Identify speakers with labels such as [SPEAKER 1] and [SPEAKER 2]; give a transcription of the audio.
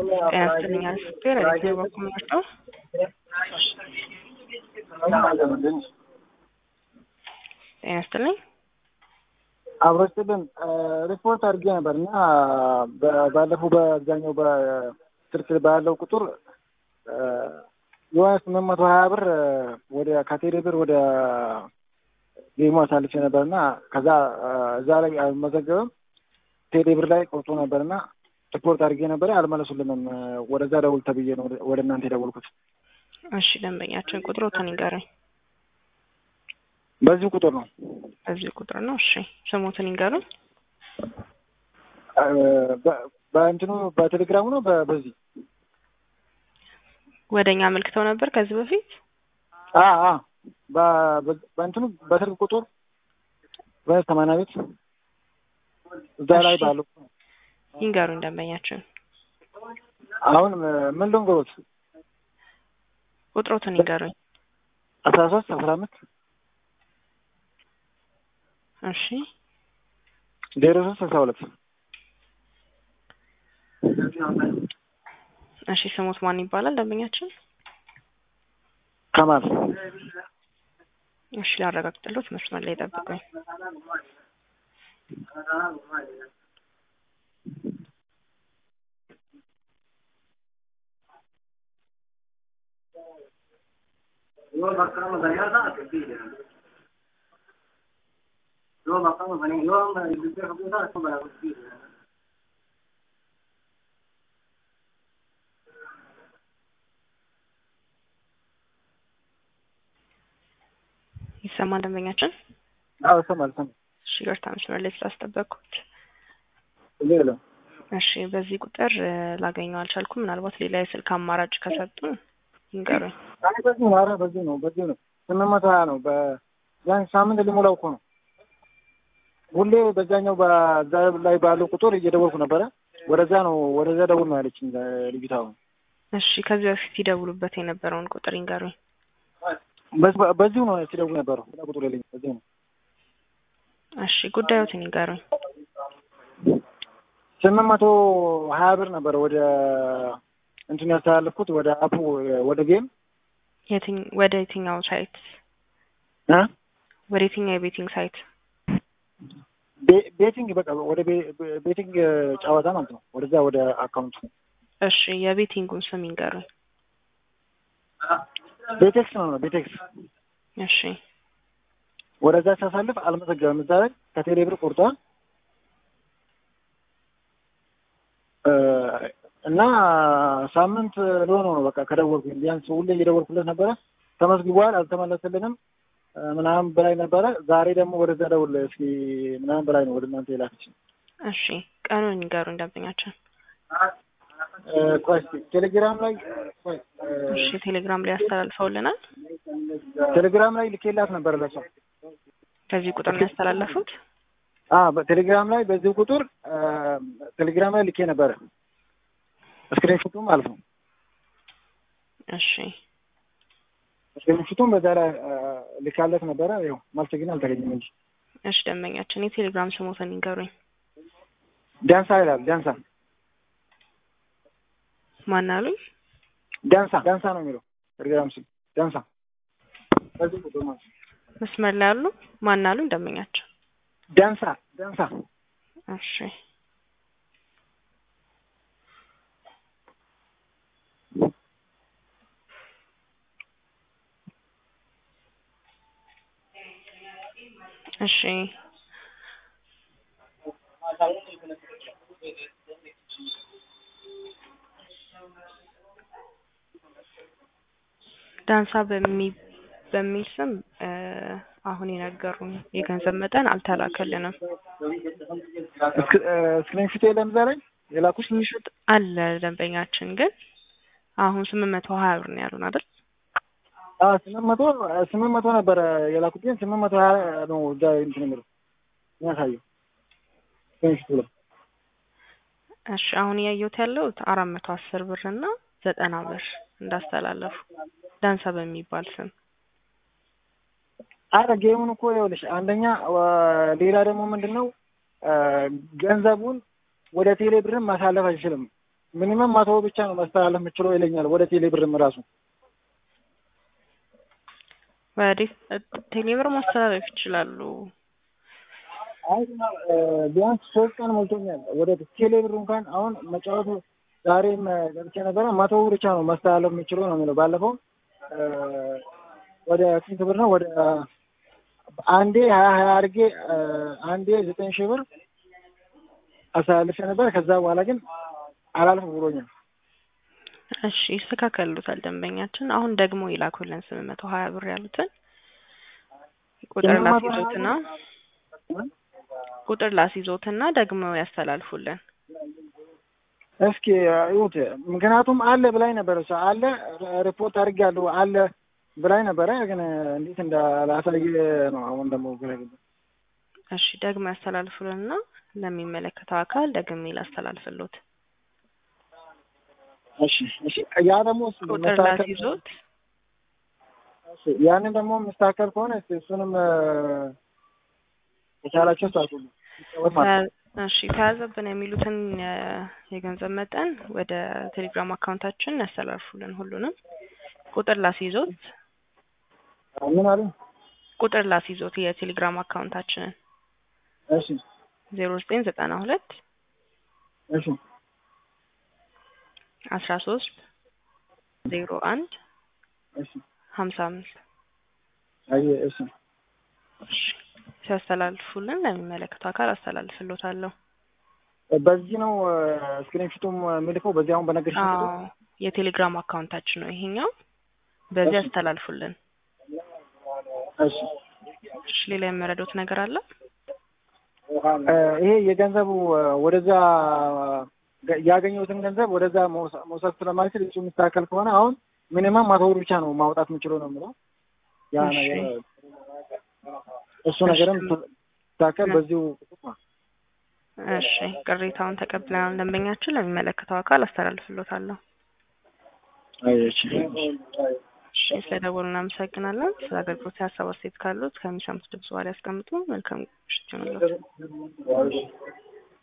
[SPEAKER 1] ጤና ይስጥልኝ አስቴር እዚህ በኩል መርጠው ጤና ይስጥልኝ
[SPEAKER 2] አብሮ ስጥልን ሪፖርት አድርጌ ነበር እና ባለፈው በአብዛኛው በስልክ ባለው ቁጥር የሆነ ስምንት መቶ ሀያ ብር ወደ ካቴሬ ብር ወደ ጌሙ አሳልፌ ነበር እና ከዛ እዛ ላይ አልመዘገብም ቴሌ ብር ላይ ቆርጦ ነበር እና ሪፖርት አድርጌ ነበር አልመለሱልንም። ወደዛ ደውል ተብዬ ነው ወደ እናንተ የደወልኩት።
[SPEAKER 1] እሺ ደንበኛችን ቁጥሮትን ይንገሩኝ።
[SPEAKER 2] በዚህ ቁጥር ነው
[SPEAKER 1] በዚህ ቁጥር ነው። እሺ ስሙትን ይንገሩኝ።
[SPEAKER 2] በእንትኑ በቴሌግራሙ ነው በዚህ
[SPEAKER 1] ወደ እኛ አመልክተው ነበር ከዚህ በፊት
[SPEAKER 2] በእንትኑ በስልክ ቁጥር በሰማንያ ቤት እዛ ላይ ባለው
[SPEAKER 1] ይንገሩኝ ደንበኛችን።
[SPEAKER 2] አሁን ምን ልንገሮት?
[SPEAKER 1] ቁጥሮትን ይንገሩኝ።
[SPEAKER 2] አስራ ሶስት አስራ አምስት
[SPEAKER 1] እሺ
[SPEAKER 2] ዜሮ ሶስት ስልሳ ሁለት
[SPEAKER 1] እሺ ስሙት ማን ይባላል ደንበኛችን?
[SPEAKER 2] ከማል
[SPEAKER 1] እሺ ላረጋግጥሎት መስመር ላይ ጠብቁኝ። ይሰማል ደንበኛችን?
[SPEAKER 2] አዎ ይሰማል። ይሰማል።
[SPEAKER 1] እሺ ይቅርታ መስመር ላይ ስላስጠበቅኩት።
[SPEAKER 2] ሌላ
[SPEAKER 1] እሺ በዚህ ቁጥር ላገኘው አልቻልኩም። ምናልባት ሌላ የስልክ አማራጭ ከሰጡን ይንገሩኝ።
[SPEAKER 2] አይ በዚህ ነው። ኧረ በዚህ ነው። በዚህ ነው። ስምንት መቶ ሀያ ነው። በቢያንስ ሳምንት ሊሞላው እኮ ነው። ሁሌ በዛኛው በዛ ላይ ባለው ቁጥር እየደወልኩ ነበረ። ወደዛ ነው ወደዛ ደውል ነው ያለችኝ ልጅቷ።
[SPEAKER 1] እሺ ከዚህ በፊት ይደውሉበት የነበረውን ቁጥር ይንገሩኝ።
[SPEAKER 2] በዚሁ ነው ሲደውል ነበረው። ቁጥር የለኝም። በዚሁ ነው።
[SPEAKER 1] እሺ ጉዳዮትን ይንገሩኝ።
[SPEAKER 2] ስምንት መቶ ሀያ ብር ነበረ ወደ እንትን ያስተላለፍኩት ወደ አፑ ወደ ጌም
[SPEAKER 1] የትኝ ወደ የትኛው ሳይት
[SPEAKER 2] እ
[SPEAKER 1] ወደ የትኛው የቤቲንግ ሳይት?
[SPEAKER 2] ቤቲንግ በቃ ወደ ቤቲንግ ጨዋታ ማለት ነው። ወደዛ ወደ አካውንቱ።
[SPEAKER 1] እሺ የቤቲንጉን ስም ይንገሩኝ።
[SPEAKER 2] ቤቴክስ ነው ነው ቤቴክስ።
[SPEAKER 1] እሺ
[SPEAKER 2] ወደዛ ሲያሳልፍ አልመዘገበም። እዛ ላይ ከቴሌ ብር ቆርጧል እና ሳምንት ሊሆነው ነው በቃ ከደወልኩኝ። ቢያንስ ሁሌ እየደወልኩለት ነበረ። ተመዝግቧል፣ አልተመለስልንም ምናምን በላይ ነበረ። ዛሬ ደግሞ ወደዛ ደውል እስኪ ምናምን በላይ ነው ወደ እናንተ የላከችኝ።
[SPEAKER 1] እሺ ቀኑን ይንገሩኝ ደንበኛችን።
[SPEAKER 2] ቆይ እስኪ ቴሌግራም ላይ ቆይ
[SPEAKER 1] እሺ ቴሌግራም ላይ ያስተላልፈውልናል።
[SPEAKER 2] ቴሌግራም ላይ ልኬላት ነበር ለሷ።
[SPEAKER 1] ከዚህ ቁጥር ነው ያስተላለፉት?
[SPEAKER 2] አ በቴሌግራም ላይ በዚህ ቁጥር ቴሌግራም ላይ ልኬ ነበረ ስክሪንሾቱ ማለት ነው።
[SPEAKER 1] እሺ
[SPEAKER 2] ስክሪንሾቱን በዛ ላይ ልካለት ነበረ። ያው መልስ ግን አልተገኘም እንጂ።
[SPEAKER 1] እሺ ደንበኛችን የቴሌግራም ስሞትን ይንገሩኝ።
[SPEAKER 2] ዳንሳ ይላል። ዳንሳ
[SPEAKER 1] ማን አሉኝ?
[SPEAKER 2] ዳንሳ ዳንሳ ነው የሚለው ቴሌግራም ስም ዳንሳ። በዚህ ቁጥር ማለት ነው።
[SPEAKER 1] መስመር ላይ አሉ? ማን አሉኝ? ደንበኛቸው
[SPEAKER 2] ዳንሳ ዳንሳ።
[SPEAKER 1] እሺ እሺ ዳንሳ በሚ በሚል ስም አሁን የነገሩን የገንዘብ መጠን አልተላከልንም።
[SPEAKER 2] ስክሪንሾት የለም እዛ ላይ የላኩሽ?
[SPEAKER 1] ስክሪንሾት አለ ደንበኛችን ግን አሁን ስምንት መቶ ሀያ ብር ነው ያሉን አይደል?
[SPEAKER 2] አዎ ስምንት መቶ ስምንት መቶ ነበረ የላኩት ግን ስምንት መቶ ሀያ ነው እዛ እንትን የሚለው የሚያሳየው ስክሪንሾቱ ላይ።
[SPEAKER 1] እሺ አሁን እያየሁት ያለሁት አራት መቶ አስር ብር እና ዘጠና ብር እንዳስተላለፉ ዳንሳ በሚባል ስም
[SPEAKER 2] አረ ጌሙን እኮ ይኸውልሽ፣ አንደኛ ሌላ ደግሞ ምንድን ነው ገንዘቡን ወደ ቴሌ ብርም ማሳለፍ አይችልም። ሚኒመም መቶ ብቻ ነው ማስተላለፍ የምችለው ይለኛል። ወደ ቴሌ ብርም ራሱ
[SPEAKER 1] ወደ ቴሌብር ማስተላለፍ ይችላሉ።
[SPEAKER 2] አይ እ፣ ቢያንስ ሶስት ቀን ሞልቶኛል። ወደ ቴሌ ብር እንኳን አሁን መጫወቱ ዛሬም እ፣ ገብቼ ነበረ መቶ ብር ብቻ ነው ማስተላለፍ የምችለው ነው የሚለው። ባለፈው እ፣ ወደ ስንት ብር ነው ወደ አንዴ ሀያ ሀያ አድርጌ እ፣ አንዴ ዘጠኝ ሺህ ብር አስተላልፌ ነበር። ከዛ በኋላ ግን አላልፍ ብሎኛል።
[SPEAKER 1] እሺ ይስተካከሉታል ደንበኛችን። አሁን ደግሞ ይላኩልን ስምንት መቶ ሀያ ብር ያሉትን ቁጥር
[SPEAKER 2] ስምንት መቶ ሀያ
[SPEAKER 1] ላስይዞትና ቁጥር ላስይዞትና ደግሞ ያስተላልፉልን።
[SPEAKER 2] እስኪ ይሁት ምክንያቱም አለ ብላኝ ነበረ እሷ አለ ሪፖርት አድርጌያለሁ አለ ብላኝ ነበረ። ግን እንዴት እንዳላሳየ ነው አሁን ደግሞ ግራ ገባኝ።
[SPEAKER 1] እሺ ደግሞ ያስተላልፉልንና ለሚመለከተው አካል ደግሜ ላስተላልፍሎት።
[SPEAKER 2] እሺ እሺ ያ ደግሞ እሱ
[SPEAKER 1] ቁጥር
[SPEAKER 2] መስተካከል-
[SPEAKER 1] ላስይዞት
[SPEAKER 2] እሺ፣ ያንን ደግሞ መስተካከል ከሆነ እስኪ እሱንም እ፣ የቻላቸው ሳቱሉ ይጫወት ማለት ነው።
[SPEAKER 1] ተ- እሺ ተያዘብን የሚሉትን የ- የገንዘብ መጠን ወደ ቴሌግራም አካውንታችን ያስተላልፉልን። ሁሉንም ቁጥር ላስይዞት
[SPEAKER 2] ምን አሉ?
[SPEAKER 1] ቁጥር ላስይዞት የቴሌግራም አካውንታችንን
[SPEAKER 2] እሺ
[SPEAKER 1] ዜሮ ዘጠኝ ዘጠና ሁለት
[SPEAKER 2] እሺ
[SPEAKER 1] አስራ ሶስት ዜሮ አንድ
[SPEAKER 2] እሺ
[SPEAKER 1] ሀምሳ አምስት
[SPEAKER 2] አይ እሺ
[SPEAKER 1] ሲያስተላልፉልን ለሚመለከተው አካል አስተላልፍሎታለሁ።
[SPEAKER 2] በዚህ ነው ስክሪንሹቱም የሚልከው በዚህ አሁን በነገርሽ
[SPEAKER 1] አዎ የቴሌግራም አካውንታችን ነው ይሄኛው። በዚህ ያስተላልፉልን።
[SPEAKER 2] እሺ
[SPEAKER 1] እሺ ሌላ የምረዶት ነገር አለ?
[SPEAKER 2] እ፣ ይሄ የገንዘቡ እ፣ ወደዛ ገ- ያገኘሁትን ገንዘብ ወደዛ መውሰ- መውሰድ ስለማልችል እሱ የሚስተካከል ከሆነ አሁን ሚኒመም መቶ ብር ብቻ ነው ማውጣት የምችለው ነው የምለው። ያ
[SPEAKER 1] እሺ።
[SPEAKER 2] ነገር እሱ ነገርም ሲስተካከል በዚሁ
[SPEAKER 1] እሺ ቅሬታውን ተቀብለናል። ደንበኛችን ለሚመለከተው አካል አስተላልፍሎታለሁ።
[SPEAKER 2] አይ እሺ
[SPEAKER 1] እሺ ስለደወሉ እናመሰግናለን። ስለ አገልግሎት ሀሳብ አስተያየት ካሉት ከሚሰሙት ድምጽ በኋላ ያስቀምጡ። መልካም ምሽት ይሁንላችሁ።